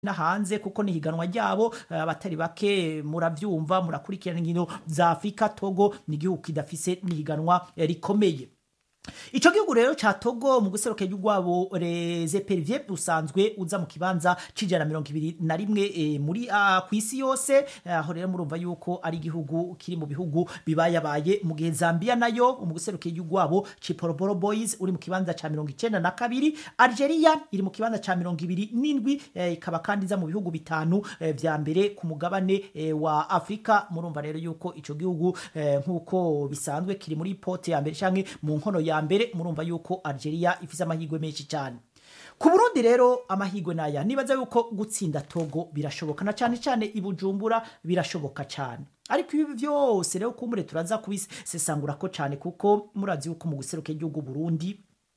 na hanze kuko ni higanwa ryabo eh, abatari bake muravyumva murakurikirana inkino za Afrika Togo ni igihugu kidafise nihiganwa eh, rikomeye Ico gihugu rero ca Togo mu guseruka rwabo Reze Pervier usanzwe uza mu kibanza c'ijana mirongo ibiri na rimwe e, muri uh, kw'isi yose aho rero murumva yuko ari igihugu kiri mu bihugu bibayabaye mu gihe Zambia nayo mu guseruka rwabo Chipolopolo Boys uri mu kibanza ca mirongo icenda na kabiri Algeria iri mu kibanza ca mirongo ibiri n'indwi eh, ikaba kandi iza mu bihugu bitanu eh, vya mbere ku mugabane eh, wa Afrika murumva rero yuko ico gihugu eh, nk'uko bisanzwe kiri muri pote ya mbere canke mu nkono ya mbere murumva yuko Algeria ifise amahirwe menshi cyane ku Burundi rero amahirwe naya nibaza yuko gutsinda Togo birashoboka na cyane cyane ibujumbura birashoboka cyane ariko ibi byose rero kumure turaza kubisesangura ko cyane kuko murazi yuko mu guseruka igihugu Burundi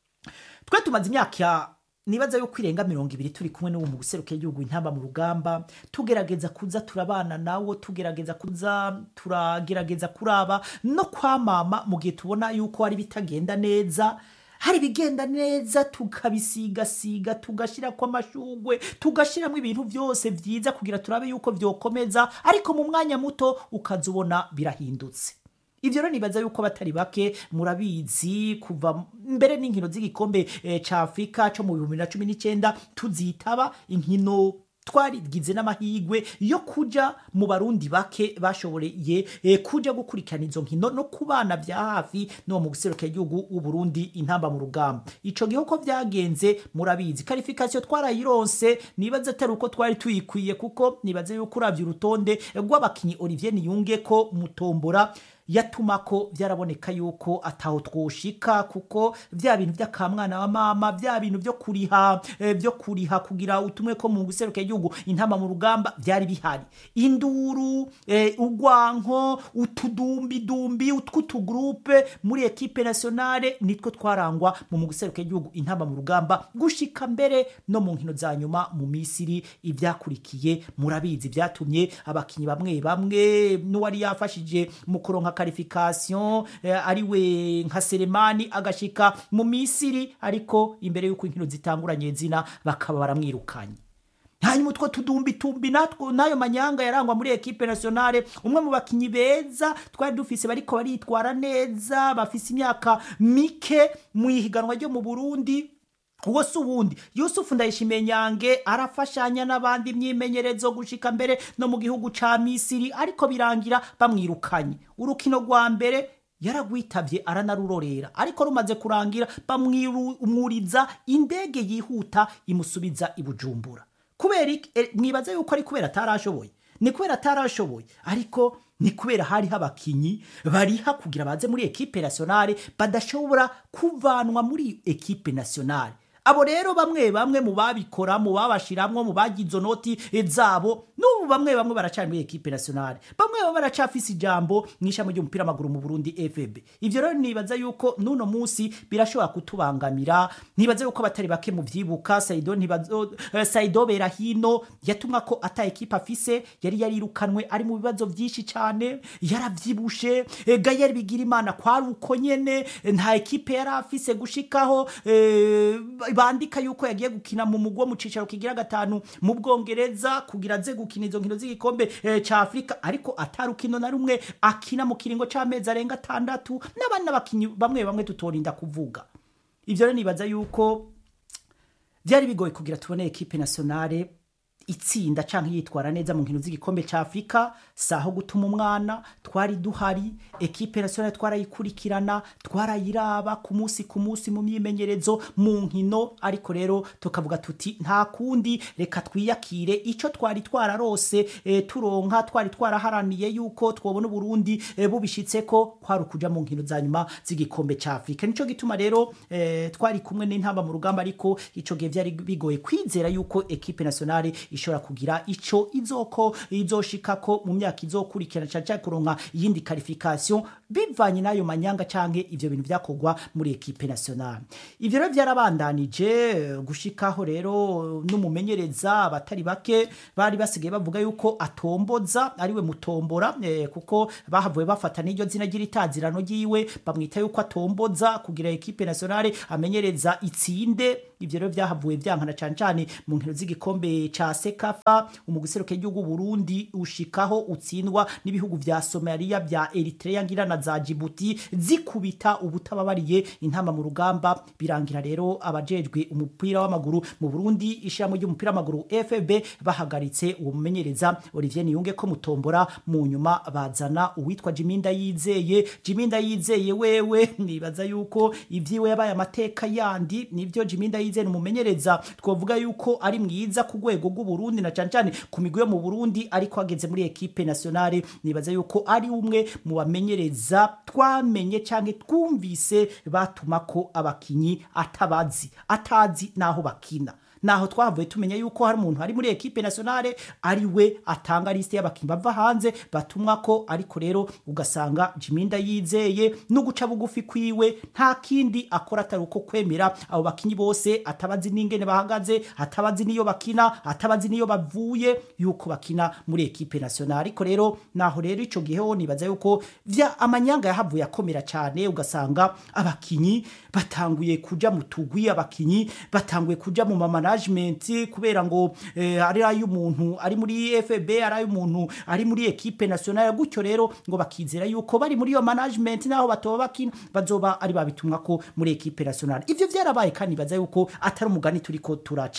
twe tumaze imyaka nibaza yuko irenga mirongo ibiri turi kumwe n'uwo mu guseruka igihugu intamba mu rugamba tugerageza kuza turabana nawo tugerageza kuza turagerageza kuraba no kwamama mu gihe tubona yuko hari bitagenda neza hari ibigenda neza tukabisigasiga tugashyirako amashugwe tugashyiramo ibintu byose byiza kugira turabe yuko byokomeza ariko mu mwanya muto ukaza ubona birahindutse ivyo rero nibaza yuko batari bake murabizi kuva mbere n'inkino z'igikombe e, ca Afrika co mu bihumbi na cumi n'icenda tuzitaba inkino twarigize n'amahigwe yo kuja mu barundi bake bashoboreye e, kuja gukurikirana izo nkino no kubana vya hafi no mu guseruka igihugu w'Uburundi intamba mu rugamba ico gihe uko vyagenze murabizi qualification twarayironse nibaza atari uko twari tuyikwiye kuko nibaze yuko uravye urutonde rw'abakinyi Olivier Niyunge ko mutombora yatuma ko byaraboneka yuko ataho twoshika kuko vya bintu by'akamwana wa mama vya bintu byo kuriha eh, byo kuriha kugira utumwe ko mu guseruka igihugu intama mu rugamba byari bihari induru eh, ugwanko utudumbi dumbi utwutugroupe muri equipe nationale nitwo twarangwa mu guseruka igihugu intama mu rugamba gushika mbere no mu nkino za nyuma mu Misiri ivyakurikiye murabizi byatumye abakinyi bamwe bamwe n'uwari yafashije mu kuronka qualification eh, ariwe nka Selemani agashika mu Misiri ariko imbere yuko inkino zitanguranye zina bakaba baramwirukanye hanyuma utwo tudumbi tumbi natwo nayo manyanga yarangwa muri equipe nationale umwe mu bakinyi beza twari dufise bariko baritwara neza bafise imyaka mike mu ihiganwa ryo mu Burundi uwo si uwundi yusufu ndayishimiye nyange arafashanya n'abandi imyimenyerezo gushika mbere no mu gihugu ca misiri ariko birangira bamwirukanye urukino rwa mbere yaragwitabye aranarurorera ariko rumaze kurangira bamwuriza indege yihuta imusubiza i bujumbura kubera mwibaza yuko ari kubera atarashoboye ni kubera atarashoboye ariko ni kubera hariho abakinyi bariha kugira baze muri ekipe nationale badashobora kuvanwa muri ekipe nationale abo rero bamwe bamwe mu babikora mu babashiramwo mu bagize noti zabo n'ubu bamwe bamwe baracari muri ekipe nationale bamwe bamwe baracafise ijambo mw'ishami ry'umupira w'amaguru mu Burundi FB ivyo rero nibaza yuko nuno musi birashobora kutubangamira nibaza yuko batari bake mu vyibuka Saido ntibazo uh, Saido Berahino yatumwa ko ata ekipe afise yari yarirukanwe ari mu bibazo vyinshi cane yaravyibushe e, Gayer Bigirimana kwari uko nyene nta ekipe yari afise gushikaho e, bandika yuko yagiye gukina mu mugwa mu cicaro kigira gatanu mu Bwongereza kugira aze gukina izo nkino z'igikombe e, ca Afrika ariko atarukino na rumwe akina mu kiringo c'amezi arenga atandatu n'abandi n'abakinyi bamwe bamwe tutorinda kuvuga ivyo rero nibaza yuko byari bigoye kugira tubone ekipe nationale itsinda canke yitwara neza mu nkino z'igikombe ca Afrika saho gutuma umwana twari duhari ekipe nationale twarayikurikirana twarayiraba ku munsi ku munsi mu myimenyerezo mu nkino ariko rero tukavuga tuti nta kundi reka twiyakire ico twari twararose e, turonka twari twaraharaniye yuko twobona Burundi e, bubishitseko kwari kuja mu nkino za nyuma z'igikombe ca Afrika nico gituma rero e, twari kumwe n'intamba mu rugamba ariko ico gihe vyari bigoye kwizera yuko ekipe nationale ishobora kugira ico izoko izoshikako mu myaka izokurikirana cyane cyane kuronka iyindi qualification bivanye n'ayo manyanga canke ivyo bintu vyakorwa muri ekipe nationale ivyo rero vyarabandanije gushikaho rero n'umumenyereza abatari bake bari basigaye bavuga yuko atomboza ariwe mutombora eh, kuko bahavuye bafata n'iryo zina ry'itazirano ryiwe bamwita yuko atomboza kugira ekipe nationale amenyereza itsinde ivyo rero vyahavuye vyankana cane cane mu nkino z'igikombe ca sekafa umuguseruke igihugu Burundi ushikaho utsindwa n'ibihugu vya Somalia vya Eritrea ngira na za Djibouti zikubita ubutababariye intama mu rugamba birangira rero abajejwe umupira w'amaguru mu Burundi ishiramo ry'umupira w'amaguru FB bahagaritse uwo mumenyereza Olivier Niyunge ko mutombora mu nyuma bazana uwitwa Jiminda yizeye Jiminda yizeye wewe nibaza yuko ivyiwe yabaye amateka yandi nivyo Jiminda yizeye umumenyereza twovuga yuko ari mwiza ku rwego rw'u Burundi na cane cane ku migwi yo mu Burundi ariko ageze muri equipe nationale nibaza yuko ari umwe mu bamenyereza twamenye canke twumvise batuma ko abakinyi atabazi atazi naho bakina naho twavuye tumenya yuko hari umuntu ari muri equipe nationale ari we atanga liste y'abakinyi bava hanze batumwa ko ariko rero ugasanga Jiminda yizeye no guca bugufi kwiwe nta kindi akora atari uko kwemera abo bakinyi bose atabazi n'ingene bahagaze atabazi niyo bakina atabazi niyo bavuye yuko bakina muri equipe nationale ariko rero naho rero ico gihe ho nibaza yuko vya amanyanga yahavuye akomera cyane ugasanga abakinyi batanguye kuja mu tugwi abakinyi batanguye kuja mu mamana management kubera ngo eh, ari ay'umuntu ari muri FB ari ay'umuntu ari muri equipe nationale gutyo rero ngo bakizera yuko bari muri iyo management naho batoba bakina bazoba ari babitumwa ko muri equipe nationale ivyo vyarabaye kandi baza yuko atari umugani turiko turaca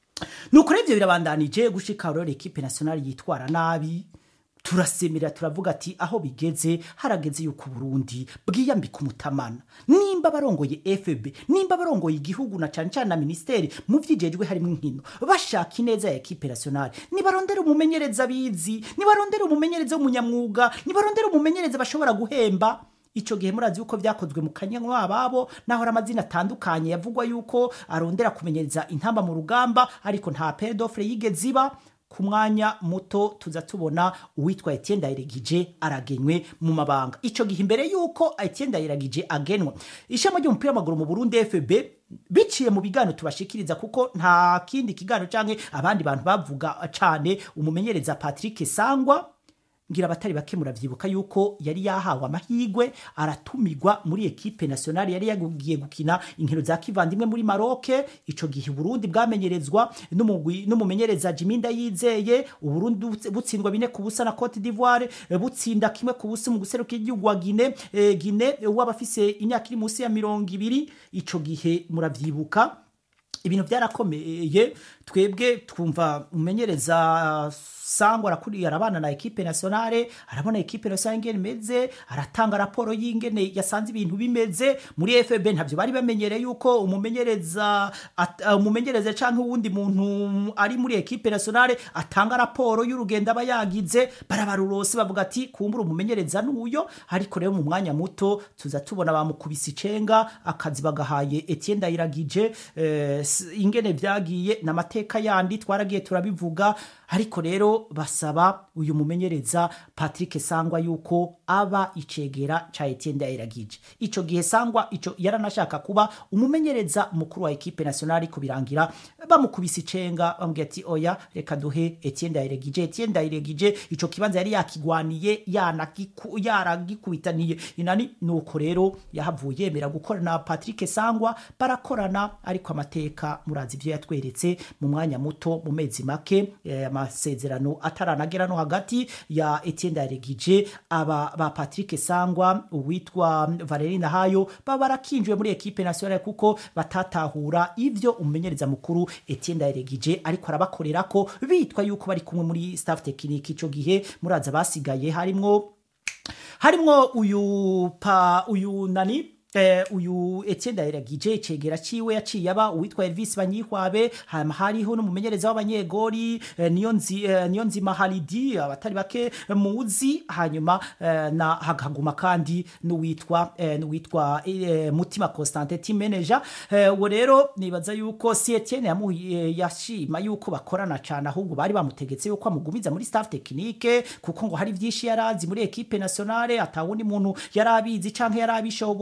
nuko rero ivyo birabandanije gushika rero equipe nationale yitwara nabi turasemera turavuga ati aho bigeze harageze yuko Burundi bwiyambika umutamana nimba barongoye FB nimba barongoye igihugu na cane cane na ministeri mu vyijejwe harimo inkino bashaka ineza ya equipe nationale nibarondera umumenyereza bizi nibarondera umumenyereza w'umunyamwuga nibarondera umumenyereza bashobora guhemba ico gihe murazi yuko vyakozwe mu kanyanwa ababo naho amazina atandukanye yavugwa yuko arondera kumenyereza intamba mu rugamba ariko nta pere d'offre yigeze iba ku mwanya muto tuza tubona uwitwa Etienne Ndayiragije aragenywe mu mabanga ico gihe imbere yuko Etienne Ndayiragije agenwa ishema ry'umupira w'amaguru mu Burundi FB biciye mu bigano tubashikiriza kuko nta kindi kigano canke abandi bantu bavuga cane umumenyereza Patrick Sangwa ngira abatari bake muravyibuka yuko yari yahawe amahigwe aratumigwa muri equipe nationale yari yagiye gukina inkino za kivandimwe muri Maroc ico gihe Burundi bwamenyerezwa n'umugwi n'umumenyereza Jiminda yizeye Uburundi butsindwa bine ku busa na Cote d'Ivoire butsinda kimwe ku busa mu guseruka igihugu wa Guinea e, Guinea wabafise imyaka iri munsi ya mirongo ibiri ico gihe muravyibuka ibintu byarakomeye twebwe twumva umenyereza sangwa arakuriye arabana na equipe nationale arabona equipe nationale ingene imeze aratanga raporo y'ingene yasanze ibintu bimeze muri FB ntavyo bari bamenyereye yuko umumenyereza umumenyereza canke uwundi muntu ari muri equipe nationale atanga raporo y'urugendo aba yagize barabarurose bavuga ati kumbura umumenyereza n'uyo ariko rero mu mwanya muto tuza tubona bamukubise icenga akazi bagahaye Etienne Ndayiragije eh, ingene vyagiye n'amateka yandi twaragiye turabivuga ariko rero basaba uyu mumenyereza Patrick Sangwa yuko aba icegera ca Etienne Ndayiragije ico gihe Sangwa ico yaranashaka kuba umumenyereza mukuru wa equipe nationale ko birangira bamukubise icenga bamubwira ati oya reka duhe Etienne Ndayiragije Etienne Ndayiragije ico kibanza yari yakigwaniye yanagiku yaragikubitaniye inani nuko rero yahavuye yemera gukora na Patrick Sangwa barakorana ariko amateka murazi ivyo yatweretse mu mwanya muto mu mezi make eh, amasezerano ataranagera no hagati ya Etienne Ndayiragije aba ba Patrick Sangwa uwitwa Valerie Nahayo baba barakinjwe muri equipe nationale kuko batatahura ivyo umumenyereza mukuru Etienne Ndayiragije ariko arabakorera ko bitwa yuko bari kumwe muri staff technique ico gihe muraza basigaye harimwo harimwo uyu pa uyu nani eh, uyu Etienne Ndayiragije icegera ciwe yaciye aba uwitwa Elvis Banyihwabe hama hariho n'umumenyereza w'abanyegori eh, niyo nzi eh, niyo nzima Halidi abatari bake muzi hanyuma eh, na hagaguma kandi n'uwitwa eh, n'uwitwa eh, Mutima Constantin team manager eh, uwo rero nibaza yuko si Etienne yamu eh, yashima yuko bakorana cyane ahubwo bari bamutegetse yuko amugumiza muri staff technique kuko ngo hari vyinshi yarazi muri equipe nationale atawundi muntu yarabizi canke yarabishoboye ni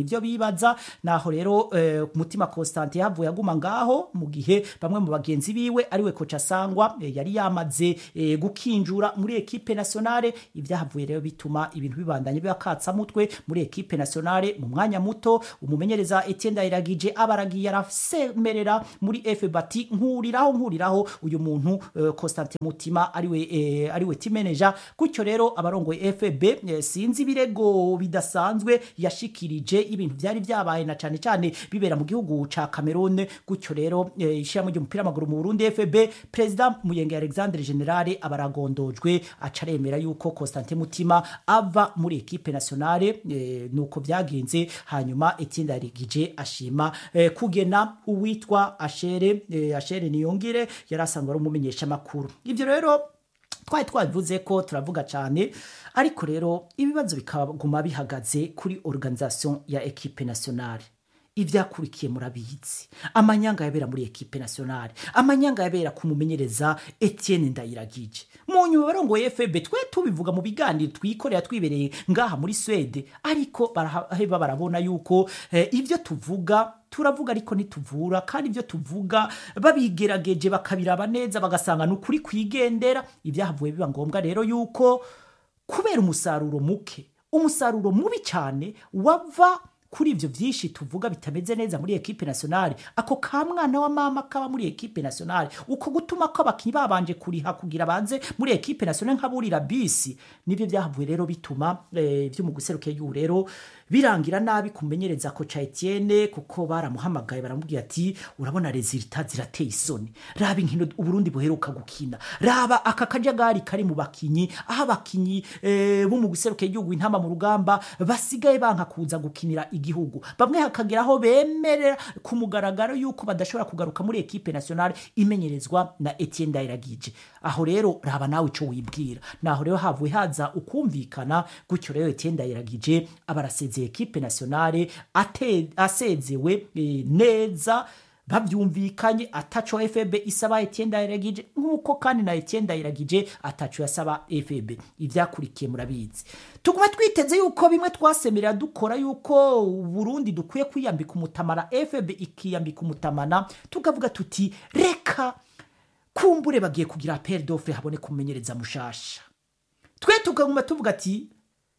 ivyo bibaza naho rero eh, mutima Constantin yavuye aguma ngaho mu gihe bamwe mu bagenzi biwe ariwe koca sangwa eh, yari yamaze eh, gukinjura muri ekipe nationale ivyahavuye rero bituma ibintu bibandanye bibakatsa mutwe muri ekipe nationale mu mwanya muto umumenyereza Etienne Ndayiragije abaragiye arasemerera muri F bati nkuriraho nkuriraho uyu muntu eh, Constantin Mutima ariwe eh, ariwe team manager gutyo rero abarongoye FB eh, sinzi ibirego bidasanzwe yashikirije ibintu byari byabaye na cyane cyane bibera mu gihugu ca Cameroon gutyo rero eh, ishyirahamwe ry'umupira w'amaguru mu Burundi FB President Muyenge Alexandre Generale abaragondojwe acaremera yuko Constantin Mutima ava muri ekipe nationale eh, nuko byagenze hanyuma Etienne Ndayiragije ashima eh, kugena uwitwa Ashere eh, Ashere Niyongire yari asanzwe ari umumenyesha makuru ivyo rero twari twabivuze ko turavuga cyane ariko rero ibibazo bikaguma bihagaze kuri organisation ya ekipe nationale ivyakurikiye murabizi amanyanga yabera muri ekipe nationale amanyanga yabera kumumenyereza Etienne Ndayiragije mu nyuma barongoye FB twe tubivuga mu biganiro twikorera twibereye ngaha muri Swede ariko baraheba barabona yuko eh, ivyo tuvuga turavuga ariko ntituvura kandi ibyo tuvuga babigerageje bakabiraba neza bagasanga ni ukuri kwigendera ibyahavuye biba ngombwa rero yuko kubera umusaruro muke umusaruro mubi cyane wava kuri ivyo vyinshi tuvuga bitameze neza muri ekipe nationale ako ka mwana wa mama kaba muri ekipe nationale uko gutuma ko abakinyi babanje kuriha kugira banze muri ekipe nationale nkaburira bisi nivyo vyahavuye rero bituma eh, vyo mu guseruka y'u rero birangira nabi kumenyereza ko ca Etienne kuko baramuhamagaye baramubwira ati urabona resultat zirateye isoni raba inkino uburundi buheruka gukina raba aka kajagari kari mu bakinyi aho abakinyi eh, bo mu guseruka y'igihugu intama mu rugamba basigaye banka kuza gukinira igihugu bamwe hakageraho bemerera ku mugaragaro yuko badashobora kugaruka muri ekipe nationale imenyerezwa na Etienne Ndayiragije aho rero raba nawe ico wibwira naho rero havuye haza ukumvikana gutyo rero Etienne Ndayiragije abarasezeye ekipe nationale ate- asezewe eh, neza bavyumvikanye ataco FB isaba Etienne Ndayiragije nkuko kandi na Etienne Ndayiragije ataco yasaba FB ivyakurikiye murabizi tuguma twiteze yuko bimwe twasemerera dukora yuko Burundi dukwiye kwiyambika umutamana FB ikiyambika umutamana tukavuga tuti reka kumbure bagiye kugira appel d'offre habone kumenyereza mushasha twe tukaguma tuvuga ati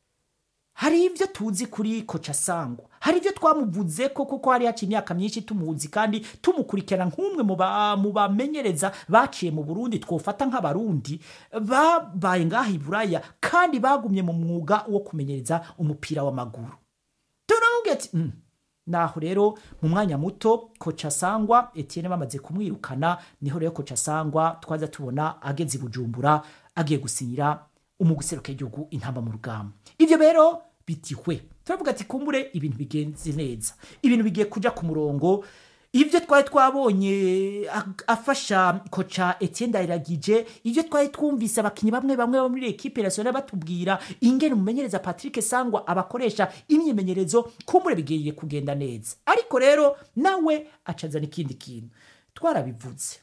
hari ibyo tuzi kuri koca sangwa hari ibyo twamuvuze ko kuko hari haciye imyaka myinshi tumuzi kandi tumukurikirana nk'umwe mu ba- mu bamenyereza baciye mu burundi twofata nk'abarundi babaye ngaha i buraya kandi bagumye mu mwuga wo kumenyereza umupira w'amaguru turamubwira ati "Mm." naho rero mu mwanya muto koca sangwa etienne bamaze kumwirukana niho rero koca sangwa twaza tubona ageze i bujumbura agiye gusinyira umuguseruka igihugu intamba mu rugamba ivyo rero bitihwe turavuga ati kumbure ibintu bigenze neza ibintu bigiye kuja ku murongo ibyo twari twabonye ag- afasha koca Etienne Ndayiragije ibyo twari twumvise abakinyi bamwe bamwe bo muri ekipe nationale batubwira ingene umumenyereza Patrick Sangwa abakoresha imyimenyerezo kumbure bigiye kugenda neza ariko rero nawe acazana ikindi kintu twarabivuze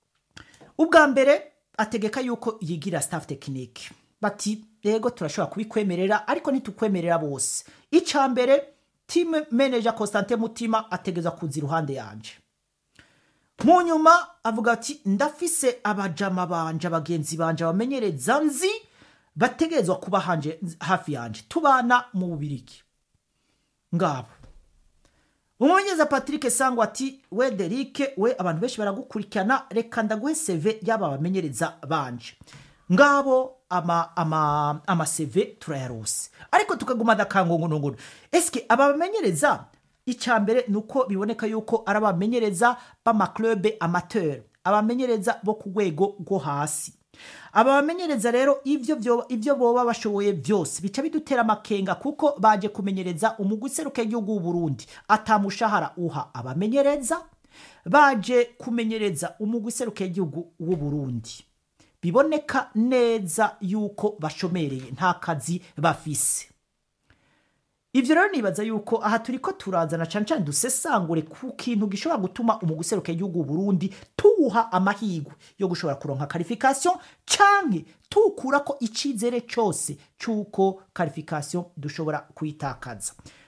ubwa mbere ategeka yuko yigira staff tekinike bati yego turashobora kubikwemerera ariko ntitukwemerera bose icya mbere team manager Constantin Mutima ategeza kuza iruhande yanje mu nyuma avuga ati ndafise abajama banje abagenzi banje abamenyereza nzi bategerezwa kuba hanje hafi yanje tubana mu bubirigi ngabo umumenyereza patrick sangwa ati we derike we abantu benshi baragukurikirana reka ndaguhe seve y'aba bamenyereza banje ngabo ama ama ama seve turayarose ariko tukaguma dakangongonongono eske aba bamenyereza icya mbere ni uko biboneka yuko ari abamenyereza b'amaklube amateur abamenyereza bo ku rwego rwo hasi aba bamenyereza rero ibyo byo- ibyo boba bashoboye byose bica bidutera amakenga kuko baje kumenyereza umugwi useruka igihugu w'uburundi atamushahara uha abamenyereza baje kumenyereza umugwi useruka igihugu w'uburundi biboneka neza yuko bashomereye nta kazi bafise ivyo rero nibaza yuko aha turiko turazana cane cane dusesangure ku kintu gishobora gutuma umuguseruka igihugu Burundi tuwuha amahigwe yo gushobora kuronka qualification canke tukurako icizere cose c'uko qualification dushobora kuyitakaza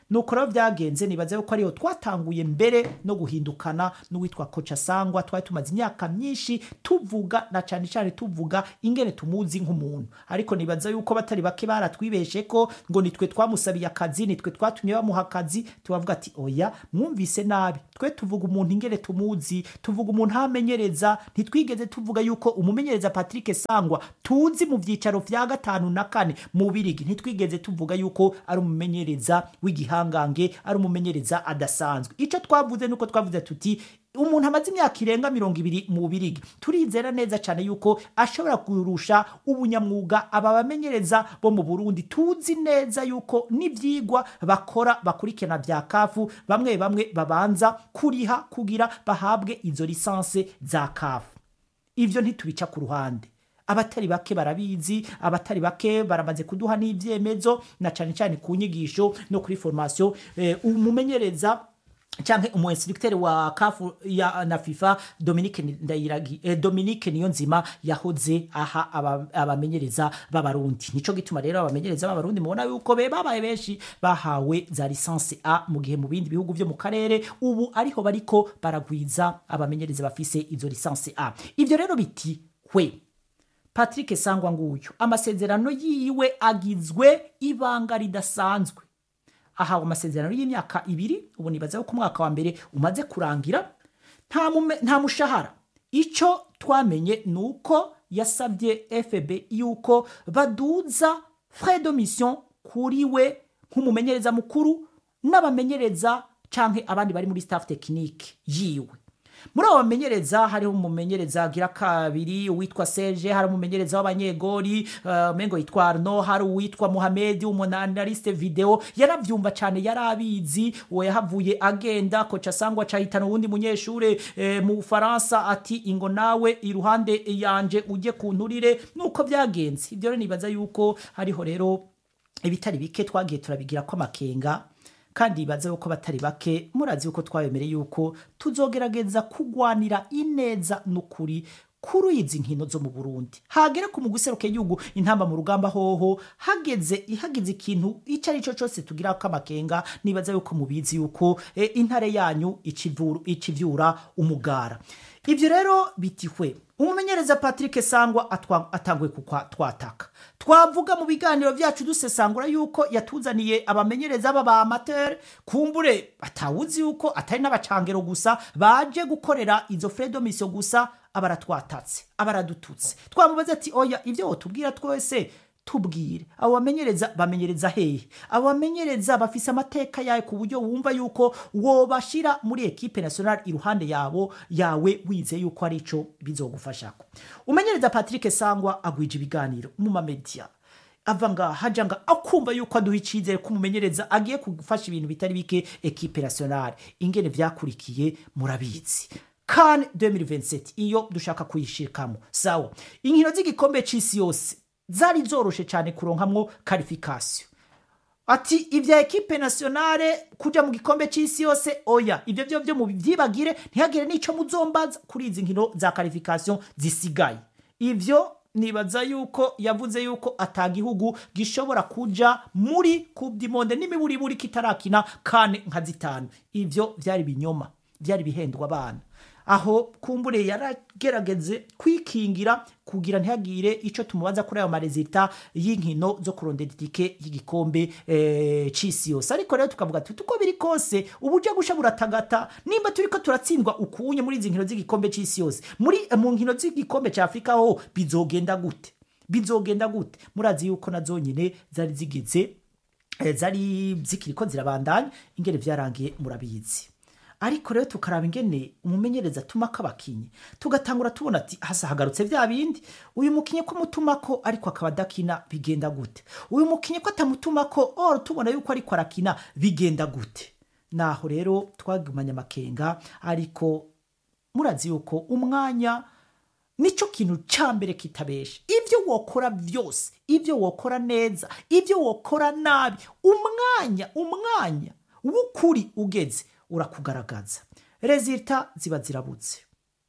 nuko rero byagenze nibaza yuko ariho twatanguye mbere no guhindukana n'uwitwa koca sangwa twari tumaze imyaka myinshi tuvuga na cyane cyane tuvuga ingene tumuzi nk'umuntu ariko nibaza yuko batari bake baratwibeshe ko ngo nitwe twamusabiye akazi nitwe twatumye bamuha akazi tubavuga ati oya mwumvise nabi twe tuvuga umuntu ingene tumuzi tuvuga umuntu hamenyereza ntitwigeze tuvuga yuko umumenyereza patrick sangwa tuzi mu byicaro vya gatanu na kane mu birigi ntitwigeze tuvuga yuko ari umumenyereza w'igihangange ari umumenyereza adasanzwe icyo twavuze nuko twavuze tuti umuntu amaze imyaka irenga mirongo ibiri mu birigi turizera neza cyane yuko ashobora kurusha ubunyamwuga aba bamenyereza bo mu burundi tuzi neza yuko n'ibyigwa bakora bakurikirana bya kafu bamwe bamwe babanza kuriha kugira bahabwe izo lisanse za kafu ibyo ntitubica ku ruhande abatari bake barabizi abatari bake baramaze kuduha n'ibyemezo na cyane cyane ku nyigisho no kuri formation eh, umumenyereza canke umu instructeur wa kafu ya na FIFA Dominique Ndayiragi eh, Dominique Niyonzima yahoze aha aba- abamenyereza b'abarundi nico gituma rero abamenyereza b'abarundi mubona yuko be babaye benshi bahawe za licence A mu gihe mu bindi bihugu byo mu karere ubu ariho bariko baragwiza abamenyereza bafise izo licence A ivyo rero biti hwe Patrick Sangwa nguyu amasezerano yiwe agizwe ibanga ridasanzwe ahawe amasezerano y'imyaka ibiri ubu nibaza ko umwaka wa mbere umaze kurangira nta mume- nta mushahara icyo twamenye ni uko yasabye fb yuko baduza frais de mission kuri we nk'umumenyereza mukuru n'abamenyereza canke abandi bari muri staff technique yiwe muri abo bamenyereza hariho umumenyereza agira kabiri uwitwa Serge hari umumenyereza w'abanyegori uh, mengo yitwa Arno hari uwitwa Mohamed umunanaliste video yaravyumva cyane yarabizi uwo yahavuye agenda koca sangwa cahitana uwundi munyeshure eh, mu Faransa ati ingo nawe iruhande yanje uje kunturire nuko byagenze ibyo rero nibaza yuko hariho rero ibitari bike twagiye turabigira ko amakenga kandi bibaze yuko batari bake murazi yuko twabemereye yuko tuzogerageza kugwanira ineza n'ukuri kuri izi nkino zo mu Burundi hagere ku muguseruke yugu intamba mu rugamba hoho hageze ihagize ikintu icyo ari cyo cyose tugira ko amakenga nibaza yuko mubizi yuko e, intare yanyu icivuru- icivyura umugara ivyo rero bitihwe umumenyereza patrick sangwa atwa- atanguye kukwa twataka twavuga mu biganiro byacu dusesangura yuko yatuzaniye abamenyereza b'aba amateur kumbure atawuzi yuko atari n'abacangero gusa baje gukorera izo fredomisio gusa abaratwatatse abaradututse twamubaza ati oya ibyo wotubwira twese tubwire abo bamenyereza bamenyereza hehe abo bamenyereza bafise amateka yawe ku buryo wumva yuko wobashira muri ekipe nationale iruhande yabo yawe wize yuko ari ico bizogufashako umenyereza patrick sangwa agwije ibiganiro mu mamedia ava ngaha haja nga akumva yuko aduha icizere ko umumenyereza agiye gufasha ibintu bitari bike ekipe nationale ingene vyakurikiye murabizi kan 2027 iyo dushaka kuyishirikamo sawa inkino z'igikombe c'isi yose zari zoroshe cyane kuronkamwo karifikasiyo ati ibya ekipe nationale kuja mu gikombe c'isi yose oya ibyo byo byo mubyibagire ntihagire n'ico muzombaza kuri izi nkino za karifikasiyo zisigaye ivyo nibaza yuko yavuze yuko atagihugu gishobora kuja muri coupe du monde n'imiburiburi kitarakina kane nka zitanu ivyo vyari binyoma vyari bihendwa abana aho kumbure yaragerageze kwikingira kugira ntihagire ico tumubaza kuri ayo marezita y'inkino zo kurondera itike y'igikombe eh, c'isi yose ariko rero tukavuga tuti uko biri kose uburyo gusha buratagata nimba turiko turatsindwa ukunye muri izi nkino z'igikombe c'isi yose muri mu nkino z'igikombe ca afurika ho bizogenda gute bizogenda gute murazi yuko na zonyine zari zigize eh, zari zikiriko zirabandanya ingene vyarangiye murabizi ariko rero tukaraba ingene umumenyereza atumako abakinyi tugatangura tubona ati hasa hagarutse vya bindi uyu mukinyi ko mutumako ariko akaba adakina bigenda gute uyu mukinyi ko atamutumako or tubona yuko ariko arakina bigenda gute naho rero twagumanye amakenga ariko murazi yuko umwanya nico kintu ca mbere kitabesha ibyo wokora byose ibyo wokora neza ibyo wokora nabi umwanya umwanya w'ukuri ugeze urakugaragaza rezita ziba zirabutse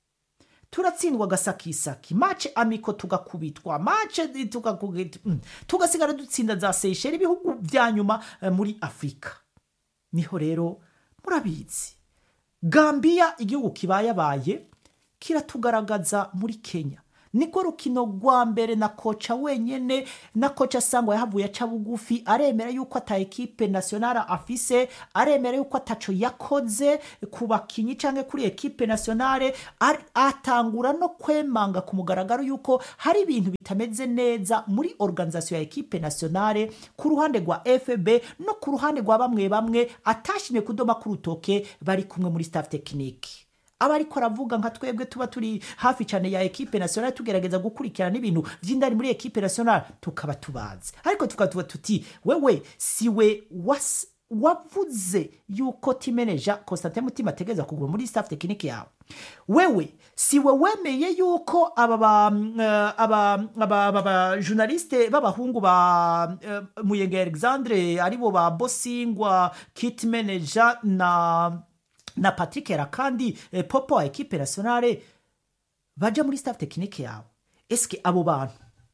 turatsindwa agasakisaki mace amiko tugakubitwa mace tugakubitwa mm. tugasigara dutsinda za seyisheri ibihugu vya nyuma eh, muri afurika niho rero murabizi gambiya igihugu kibayabaye kiratugaragaza muri kenya niko rukino rwa mbere na koca wenyene na koca sangwa yahavuye aca bugufi aremera yuko ata ekipe nationale afise aremera yuko ataco yakoze ku bakinyi canke kuri ekipe nationale ar- atangura no kwemanga ku mugaragaro yuko hari ibintu bitameze neza muri organisation ya ekipe nationale ku ruhande rwa fb no ku ruhande rwa bamwe bamwe atashimye kudoma ku rutoke bari kumwe muri staff technique aba ariko aravuga nka twebwe tuba turi hafi cyane ya ekipe nationale tugerageza gukurikirana ibintu vy'indani muri ekipe nationale tukaba tubazi ariko tukaba tuba tuti wewe siwe was wavuze yuko timeneja Constantin Mutima ategereza kuguma muri staff technique yawe wewe siwe wemeye yuko aba ba eh, aba aba aba ba journaliste b'abahungu ba eh, Muyenge Alexandre aribo ba Bosingwa kit manager na na Patrick Rakandi eh, popo wa ekipe nationale baja muri staff technique yawe eske abo bantu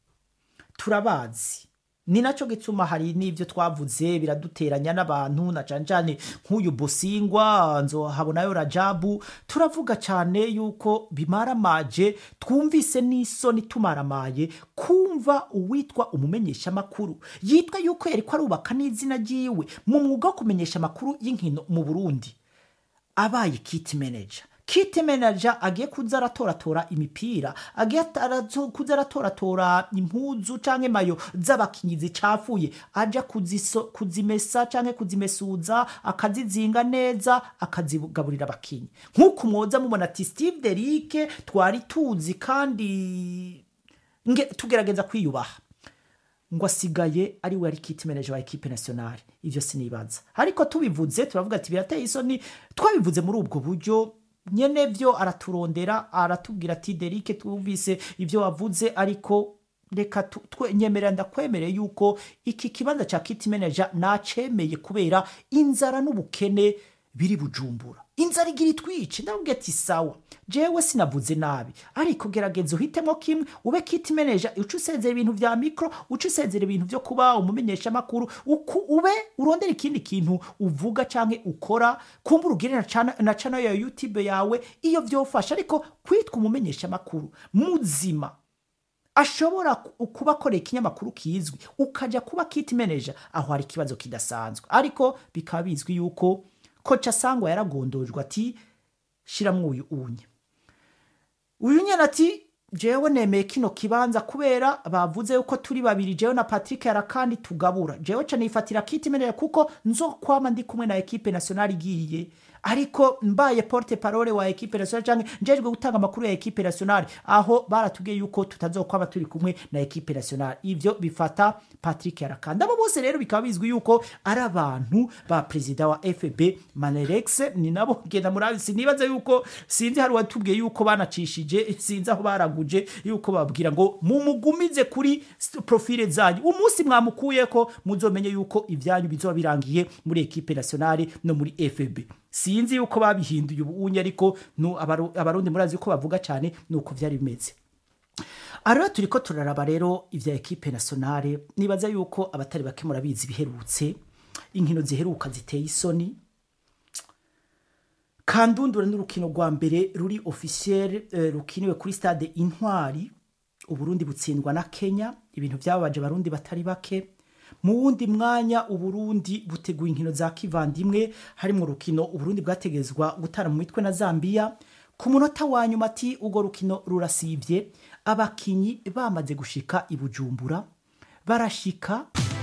turabazi ni nacyo gituma hari n'ibyo twavuze biraduteranya n'abantu na cyane cyane nk'uyu bosingwa nzohabonayo rajabu turavuga cyane yuko bimaramaje twumvise n'isoni tumaramaye kumva uwitwa umumenyesha amakuru yitwa yuko yari ko arubaka n'izina ryiwe mu mwuga wo kumenyesha amakuru y'inkino mu burundi abaye kiti manager kiti manager agiye kuza aratoratora imipira agiye arazo- kuza aratoratora impuzu canke mayo z'abakinyi zicafuye aja kuziso, kuzimesa canke kuzimesuza akazizinga neza akazigaburira abakinyi nk'uko mwoza mubona ati steve derike twari tuzi kandi nge tugerageza kwiyubaha ngo asigaye ari we ari kiti manager wa ekipe nationale ivyo sinibaza ariko tubivuze turavuga ati birateye isoni twabivuze muri ubwo buryo nyene vyo araturondera aratubwira ati derike twumvise ivyo wavuze ariko reka tu- twe- nyemerera ndakwemereye yuko iki kibanza ca kiti manager nacemeye kubera inzara n'ubukene biri bujumbura inzara igira itwice ndababwira ati sawa jewe sinavuze nabi ariko gerageza uhitemo kimwe ube kiti manager uca usezera ibintu vya mikro uca usezera ibintu vyo kuba umumenyesha amakuru uku ube urondera ikindi kintu uvuga canke ukora kumbura ugire na chana- na channel ya youtube yawe iyo vyofasha ariko kwitwa umumenyesha amakuru muzima ashobora ku- kuba akorera ikinyamakuru kizwi ukaja kuba kiti manager aho hari ikibazo kidasanzwe ariko bikaba bizwi yuko koca sangwa yaragondojwe ati shiramwo uyu unye uyu nyene ati jewe nemeye kino kibanza kubera bavuze yuko turi babiri jewe na patrick yarakandi tugabura jewe ca nifatira kiti manager kuko nzokwama ndi kumwe na ekipe nationale igiye ariko mbaye porte parole wa ekipe nationale canke njejwe gutanga amakuru ya ekipe nationale aho baratubwiye yuko tutazokwama turi kumwe na ekipe nationale ivyo bifata patrick yarakandi abo bose rero bikaba bizwi yuko ari abantu ba perezida wa fb manerex ni nabo genda murabi sinibaza yuko sinzi hari watubwiye yuko banacishije sinzi aho baraguje yuko babwira ngo mumugumize kuri st- profile zanyu umunsi mwamukuyeko muzomenye yuko ibyanyu bizoba birangiye muri ekipe nationale no muri fb sinzi yuko babihinduye ubunye ariko nu- abaru- abarundi murazi ko bavuga cyane nuko vyari bimeze rero turi ko turaraba rero ibya ekipe nationale nibaza yuko abatari bake murabizi biherutse inkino ziheruka ziteye isoni kandundura n'urukino rwa mbere ruri officiel eh, rukiniwe kuri stade intwari uburundi butsindwa na kenya ibintu byababaje abarundi batari bake mu wundi mwanya uburundi buteguye inkino za kivandimwe harimo urukino uburundi bwategezwa gutara mu mitwe na zambia ku munota wa nyuma ati urwo rukino rurasivye abakinyi bamaze gushika i bujumbura barashika